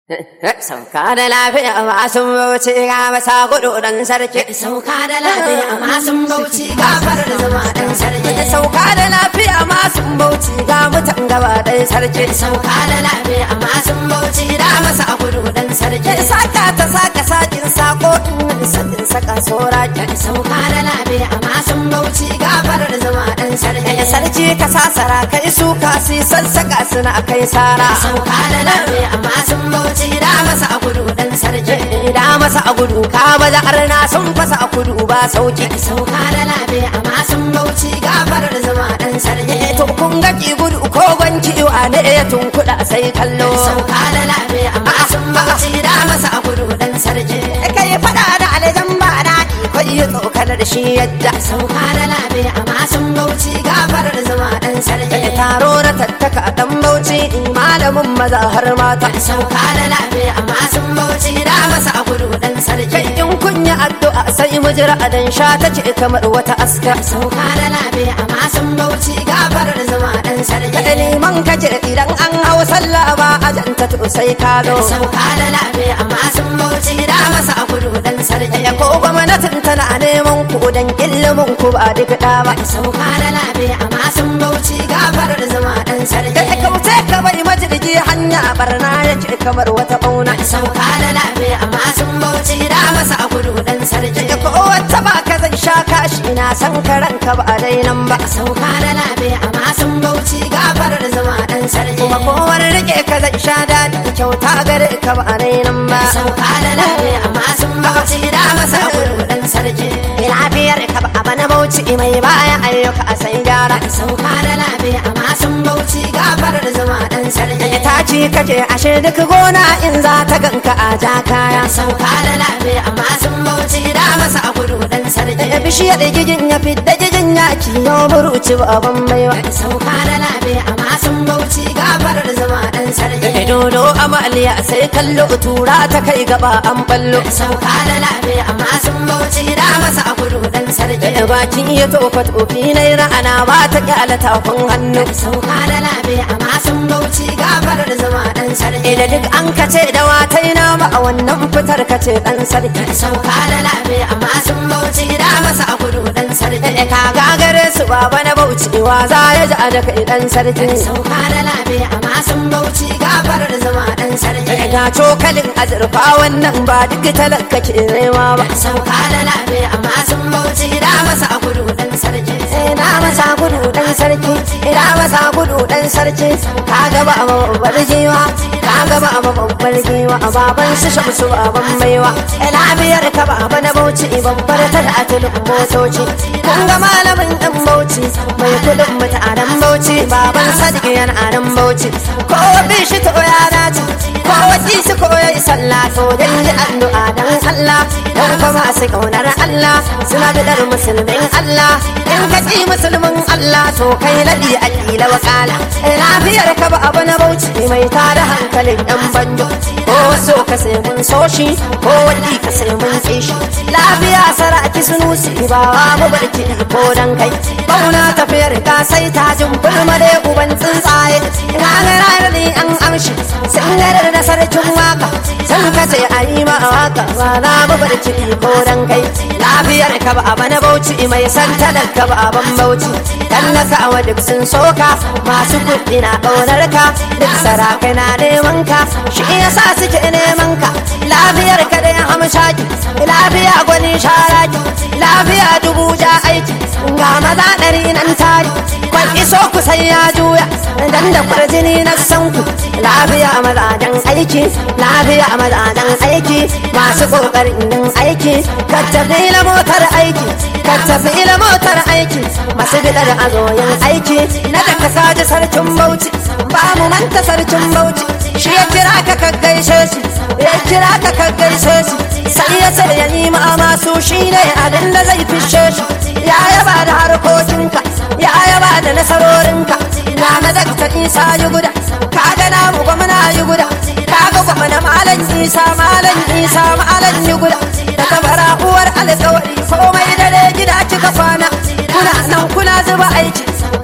Sauka da lafiya masu bauchi ga masa gudu dan sarki. Sauka da lafiya masu bauchi gafar da zama dan sarki. Sauka da lafiya masu bauchi ga mutan gaba dan sarki. Sauka da lafiya masu bauchi da masa a gudu dan sarki. Saka ta saka sakin sako in sakin saka sora ki. Sauka da lafiya masu bauchi gafar da zama dan sarki. Sarki ka sasara kai su kasi sassaka suna kai sara. Sauka da lafiya masu bauchi da masa a gudu dan sarki. Da masa a gudu ka baza arna sun fasa a kudu ba sauki. Sauka da lafiya masu bauchi gafar da zama dan sarki. To kun ga ki gudu ko gwanci wa ne ya tunkuɗa sai kallo. Sauka da lafiya masu bauchi da masa a gudu dan sarki. Kai faɗa da alajan ba daɗi ko yi tsokanar da shi yadda. Sauka da lafiya masu bauchi gafar da zama dan sarki. Taro na tattaka dan bauchi malamin maza har mata. Sauka da lafiya masu bauchi da masa a gudu dan sarki. Kai in kun yi addu'a sai mu jira a dan sha ta ce kamar wata aska. Sauka da lafiya masu bauchi gafar da zama dan sarki. Kai liman kace idan an hau sallah ba a janta to sai ka zo. Sauka da lafiya masu bauchi da masa a gudu dan sarki. Ya ko gwamnatin tana neman ku dan ilimin ku ba duk da ba. Sauka da lafiya masu bauchi gafar da zama dan sarki. Kai kauce ka bai majirgi hanya barna ya ce kamar wata bauna. Sauka da lafiya masu bauchi da masa a gudu dan sarki. Ya ko wata ba ka zan sha kashi na san karanka ba a dainan ba. Sauka da lafiya masu bauchi gafar da zama dan sarki. Kuma kowar rike ka zan sha daɗi kyauta gare ka ba a dainan ba. Sauka da lafiya masu bauchi da masa a gudu dan sarki. Lafiyar ka ba a bana bauchi mai baya ayyuka a sai gyara. Sauka da lafiya masu bauchi gafar da zama dan sarki. Ya taci kake ashe duk gona in za ta ganka a ja kaya. Sauka da lafiya masu bauchi da masa a gudu dan sarki. Ya bishiyar gigin ya fidda gigin ya kiyo buruci baban baiwa. Sauka da lafiya masu bauchi gafar da zama dan sarki. Ya dodo amaliya sai kallo tura ta kai gaba an ballo. Sauka da lafiya masu bauchi da masa a gudu dan sarki. Da bakin ya tofa tofi na ra'ana ba ta kyala tafin hannu. Sauka da lafiya masu bauchi gafar da zama dan sarki. Da duk an kace da watai na ba a wannan fitar kace dan sarki. Sauka da lafiya masu bauchi da masa a gudu dan sarki. Da ka gagare su baba na bauchiwa za ya ji a da kai dan sarki. Sauka da lafiya masu bauchi gafar da zama dan sarki. Ga cokalin azurfa wannan ba duk talaka ke nema ba. Sauka da lafiya masu bauchi da masa a gudu dan sarki. Ina masa gudu dan sarki, ina masa gudu dan sarki. Ka gaba a babbar giwa, ka gaba a babbar giwa, a baban su shamsu baban maiwa. Lafiyar ka baba na bauchi babbar ta da atilin motoci. Kun ga malamin dan bauchi, mai kudin mutanen bauchi, baban sadiq yana anan bauchi. Ko bi shi to ya dace, ko wasi su koyi sallah to dan ji addu'a dan Allah. Dan kuma su kaunar Allah, suna bidar musulmin Allah. In ka ji musulmin Allah to kai nadi a kila wakala. Lafiyar ka ba abu na bauchi mai tada hankalin yan banjo. Ko so ka sai mun so shi, ko wani ka sai mun ƙi shi. Lafiya saraki sunusi ba wa mu barki ko dan kai. Bauna tafiyar ka sai ta jin bulma da uban tsuntsaye. Ina ga ranar ni an amshi, sun garar da sarkin waka. Sun kace a yi ma waka ba za mu barki ko dan kai. Lafiyar ka ba abu na bauchi mai san talaka ba aban bauchi. Tallaka wa duk sun soka masu kuɗi na ƙaunar ka duk sarakai na neman ka shi yasa suke neman ka lafiyar ka da hamshaki lafiya gwani sharaki lafiya dubu ja aiki ga maza ɗari nan tari kwan iso ku sai ya juya dan da kwarjini na san ku lafiya mazajen aiki lafiya mazajen aiki masu ƙoƙarin yin aiki ka tafi la motar aiki ka tafi la motar aiki masu bidar azoyin aiki na da ka saji sarkin bauchi ba mu manta sarkin bauchi shi ya kira ka ka gaishe shi ya kira ka ka gaishe shi sai ya ce ya nima masu shi ne abin da zai fishe shi ya yaba da harkokinka ya yaba da nasarorinka na na dakta isa yi guda ka ga na mu gwamna yi guda ka ga gwamna malam isa malam isa malam yi guda da tabara uwar alkawari komai dare gida kika kwana kuna nan kuna zuba aiki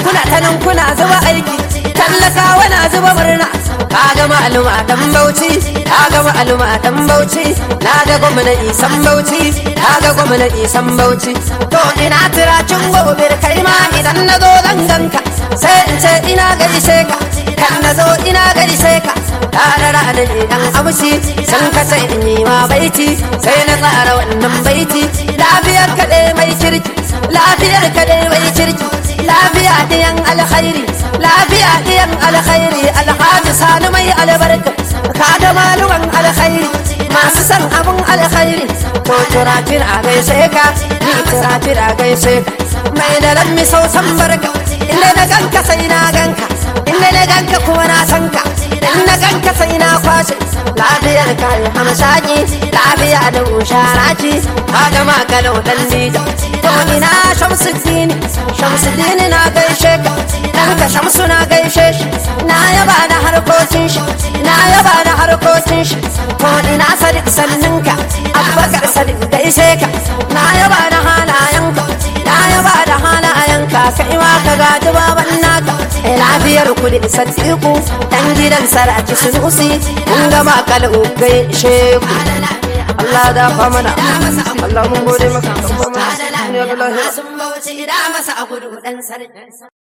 kuna ta nan kuna zuba aiki tallakawa na zuba murna ka ga ma'aluma dan bauchi ka ga ma'aluma dan bauchi na ga gwamna isan bauchi ka ga gwamna isan bauchi to ina tiracin gobe kai ma idan na zo zan ganka sai in ce ina gaishe ka kan na zo ina gaishe ka tarara da dan amshi san ka sai in yi ma baiti sai na tsara wannan baiti lafiyar ka dai mai kirki lafiyar ka dai mai kirki lafiya diyan alkhairi lafiya diyan alkhairi alhaji sani mai albarka ka ga maluman alkhairi masu san abun alkhairi to turafin a gaishe ka ni turafin a gaishe ka mai da ran mi sausan barka inda na ganka sai na ganka inda na ganka kuma na san ka in na ganka sai na kwashe lafiyar ka yi hamsaki lafiya da usharaci ka ga makalau dan dija to ina shamsuddini shamsuddini na gaishe ka dan ka shamsu na gaishe shi na yaba da harkokin shi na yaba da harkokin shi to ina sadiq sanninka abubakar sadiq gaishe ka na yaba da halayenka na yaba da halayenka kai ma ka gaji baban naka lafiyar ku da sadiku dan gidan saraki sunusi mun gama kalu gaishe ku Allah da fa mana Allah mun gode maka kan ba mana duniya da lahira sun bauchi da masa a gudu dan sarki